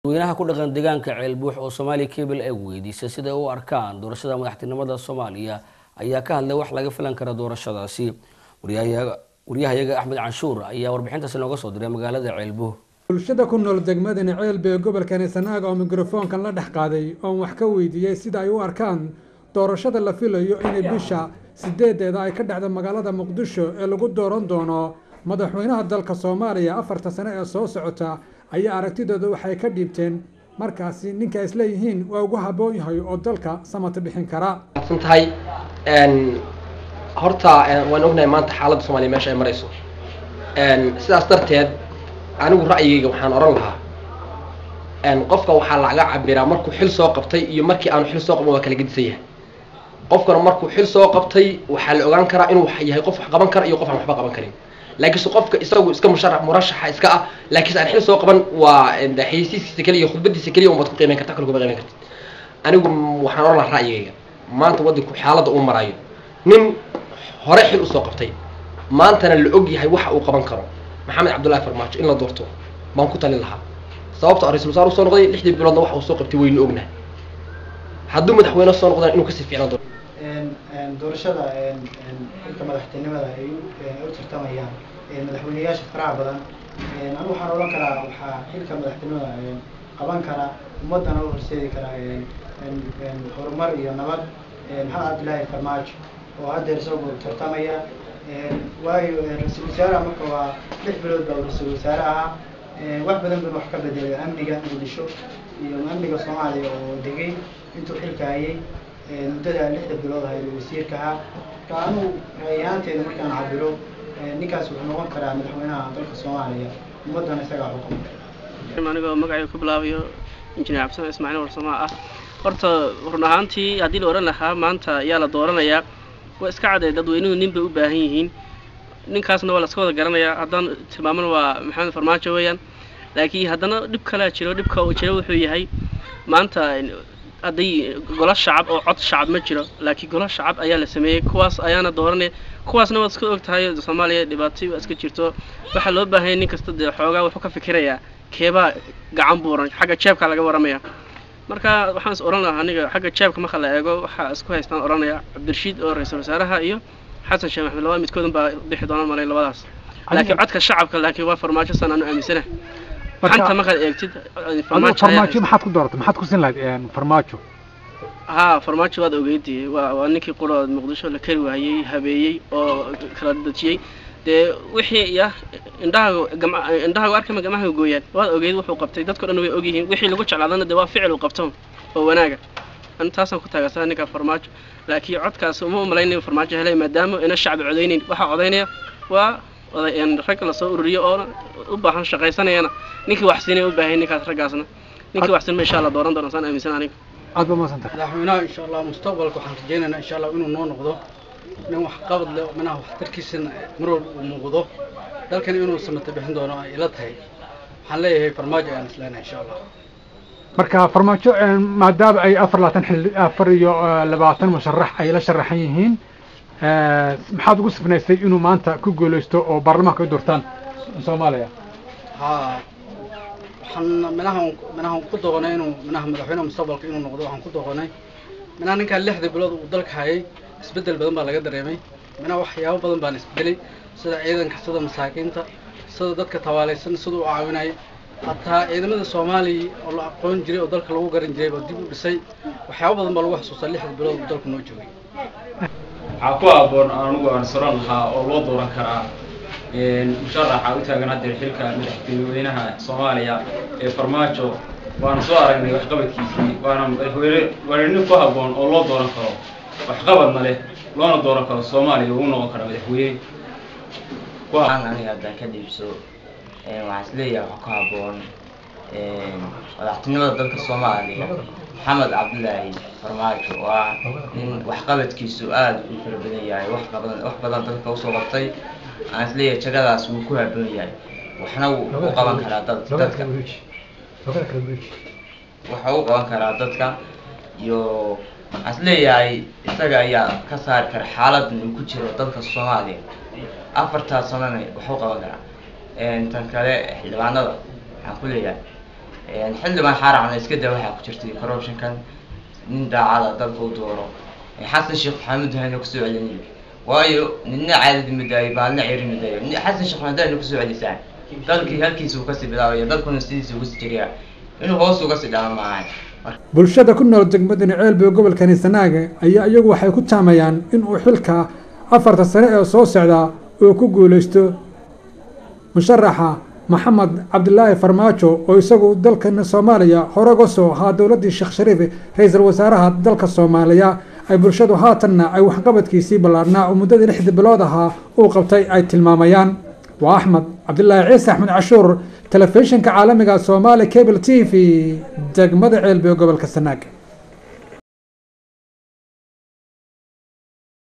dadweynaha ku dhaqan deegaanka ceelbuux oo soomaaliya cable ay weydiisay siday u arkaan doorashada madaxtinimada soomaaliya ayaa ka hadlay wax laga filan kara doorashadaasi waryahayaga axmed canshuur ayaa warbixintaasi nooga soo diray magaalada ceelbuux bulshada ku nool degmadani ceelbe ee gobolkani sanaaga oo mikrofoonkan la dhex qaaday oon wax ka weydiiyey sida ay u arkaan doorashada la filayo inay bisha sideedeeda ay ka dhacdo magaalada muqdisho ee lagu dooran doono madaxweynaha dalka soomaaliya afarta sane ee soo socota ayaa aragtidooda waxay ka dhiibteen markaasi ninka isleeyihiin waa ugu habboon yahay oo dalka samata bixin kara tahay horta waan ognahay maanta xaaladda soomaaliya meesha ay marayso sidaas darteed anigu ra'yigayga waxaan odhan lahaa qofka waxaa laga cabiraa markuu xil soo qabtay iyo markii aanu xil soo qabin waa kala gedisan yahay qofkana markuu xil soo qabtay waxaa la ogaan karaa inuu yahay qof wax qaban kara iyo qof aan waxba qaban karin laakiinse qofka isagu iska musharax murashaxa iska ah laakiinse aan xil soo qaban waa xayisiiskiisa keliya iyo khudbadiisa keliya unbaad ku qiimeyn karta kale kuma qiimeyn kartid anigu waxaan odhan lahaa ra'yigayga maanta waddanku xaaladda uu marayo nin hore xil usoo qabtay maantana la og yahay waxa uu qaban karo maxamed cabdullahi farmaajo in la doorto baan ku talin lahaa sababto a ra-isul wasaar usoo noqday lixdii biloodna waxa uu soo qabtay waynu ognahay hadduu madaxweyne soo noqdana inuu kasii fiicnaan doono doorashada xilka madaxtinimada ay u tartamayaan madaxweyneyaasha faraha badan anigu waxaan odhan karaa waxaa xilka madaxtinimada qaban kara ummadana u horseedi karaa horumar iyo nabad maxamed cabdillaahi farmaajo oo haddeer isagu tartamaya waayo ra-iisul wasaaraha marka waa lix bilood baa ra-iisul wasaare ahaa wax badan buu wax ka bedelay amniga muqdisho iyo amniga soomaaliya oo degay intuu xilka hayay muddada lixda bilood ahayd wasiirka ahaa marka anigu ra'yahaanteeda markaan cabiro ninkaas wuxuu noqon karaa madaxweynaha dalka soomaaliya ummaddana isagaa xukuma anigoo magacay ku bilaabayo injineer cabdisan ismaaciil warsamaa ah horta run ahaantii haddii la odhan lahaa maanta ayaa la dooranayaa waa iska cadday dadweynuhu nin bay u baahan yihiin ninkaasna waa la iska wada garanayaa haddaan tilmaamana waa maxamed farmaajo weeyaan laakiin haddana dhib kalea jiro dhibka uu jiro wuxuu yahay maanta hadday golo shacab oo cod shacab ma jiro laakiin golo shacab ayaa la sameeyey kuwaas ayaana dooranaya kuwaasna waad iska og tahay soomaaliya dhibaatay waa iska jirto waxaa loo baahanya nin kasta dee xoogaa wuxuu ka fikirayaa keebaa gacan buuran xagga jeebkaa laga waramaya marka waxaan is odhan lahaa aniga xagga jeebka marka la eego waxaa isku haystaan odhanaya cabdirashiid oo ra-iisul wasaaraha iyo xasan sheekh maxamed labada midkoodan baa bixi doona malay labadaas laakiin codka shacabka laakiin waa farmaajo san aanu aaminsana xanta markaad eegtid farmaajo maxaad ku dooratay maxaad ku sin lahayd farmaajo haa farmaajo waad ogeydii waa waa ninkii qura muqdisho la kari waayey habeeyey oo kala dejiyey dee wixii ya indhahaga gam indhahaga arkama gamahaga gooyaan waad ogeyd wuxuu qabtay dadko dhan way ogyihiin wixii lagu jeclaadana dee waa ficil uu qabto oo wanaaga an taasaan ku taageersaa ninka farmaajo laakiin codkaas uma umalayn farmaajo helay maadaama ina shacbi codaynayn waxaa codaynaya waa oday rag lasoo ururiyo oo u baahan shaqaysanayana ninkii wax siinay u baahay ninkaas raggaasna ninkii wax siinma insha allah dooran doona saan aaminsan aniga aad ba maadsantahay madaxweynaha insha allah mustaqbalka waxaan rajaynaynaa insha allah inuu noo noqdo nin wax qabad leh manaha waxtarkiisana mar walba uu muuqdo dalkan inuu samata bixin doono ay ila tahay waxaan leeyahay farmaajo ayaan isleenahay insha allah marka farmaajo maadaama ay afar labaatan xil afar iyo labaatan musharax ay la sharaxan yihiin maxaad ugu sifnaysay inuu maanta ku guuleysto oo baarlamaanka ay doortaan soomaaliya haa waxaan minaha minaha ku doqonay inuu minaha madaxweynaha mustaqbalka inuu noqdo waxaan ku doqonay minaha ninkaan lixda bilood uu dalka hayay isbeddel badan baa laga dareemay minaha waxyaabo badan baan isbedelay sida ciidanka sida masaakiinta sida dadka tawaalaysan sida u caawinayay hataa ciidamada soomaaliya oo la aqoon jiray oo dalka lagu garan jiray baa dib u dhisay waxyaabo badan baa lagu xasuustaa lixda bilood uu dalku noo joogay waxaa ku habboon anigu aan soran lahaa oo loo dooran karaa musharaxa u taagan haddeer xilka madaxweynaha soomaaliya ee farmaajo waana soo aragnay waxqabadkiisii waana madaxweyne waana nin ku habboon oo loo dooran karo waxqabadna leh loona dooran karo soomaaliya uu noqon kara madaxweyne aniga haddaan ka dhiibso waxaan isleeyahay wax ku habboon madaxtinimada dalka soomaaliya maxamed cabdilaahi farmaajo oo ah nin waxqabadkiisu aada u fara badan yahay wax badan wax badan dalka usoo qabtay aan isleeyahay jagadaas wuu ku habboon yahay waxna wuu u qaban karaa dad dadka waxa u qaban karaa dadka iyo waxaan isleeyahay isaga ayaa ka saari kara xaaladan uu ku jiro dalka soomaaliya afartaas sanana wax u qaban karaa tan kale xildhibaanada waxaan ku leeyahay xildhibaan xaaracna iska daa waxaa ku jirtay corruptionkan nin daacada dalka u dooro xasan sheekh maxamed hayna kusoo celinayo waayo nina caadadi madaayo baalna ceri madaayo xasan sheekh maxamed hayna kusoo celisaan dalkii halkiisa uu kasii bilaabaya dalkuna sidiisa uga sii jiriyaa inuu hoos uga sii dhama maahan bulshada ku nool degmadani ceelbe gobolkani sanaaga ayaa iyagu waxay ku taamayaan inuu xilka afarta sane ee soo socda uu ku guulaysto musharaxa maxamed cabdilaahi farmaajo oo isagu dalkana soomaaliya hore uga soo ahaa dowladdii sheekh shariif ra-iisul wasaaraha dalka soomaaliya ay bulshadu haatanna ay waxqabadkiisii ballaarhnaa oo muddadii lixdii bilood ahaa uu qabtay ay tilmaamayaan waa axmed cabdilaahi ciise axmed cashuur telefishinka caalamiga soomaali cable t v degmada ceelbe gobolka sanaag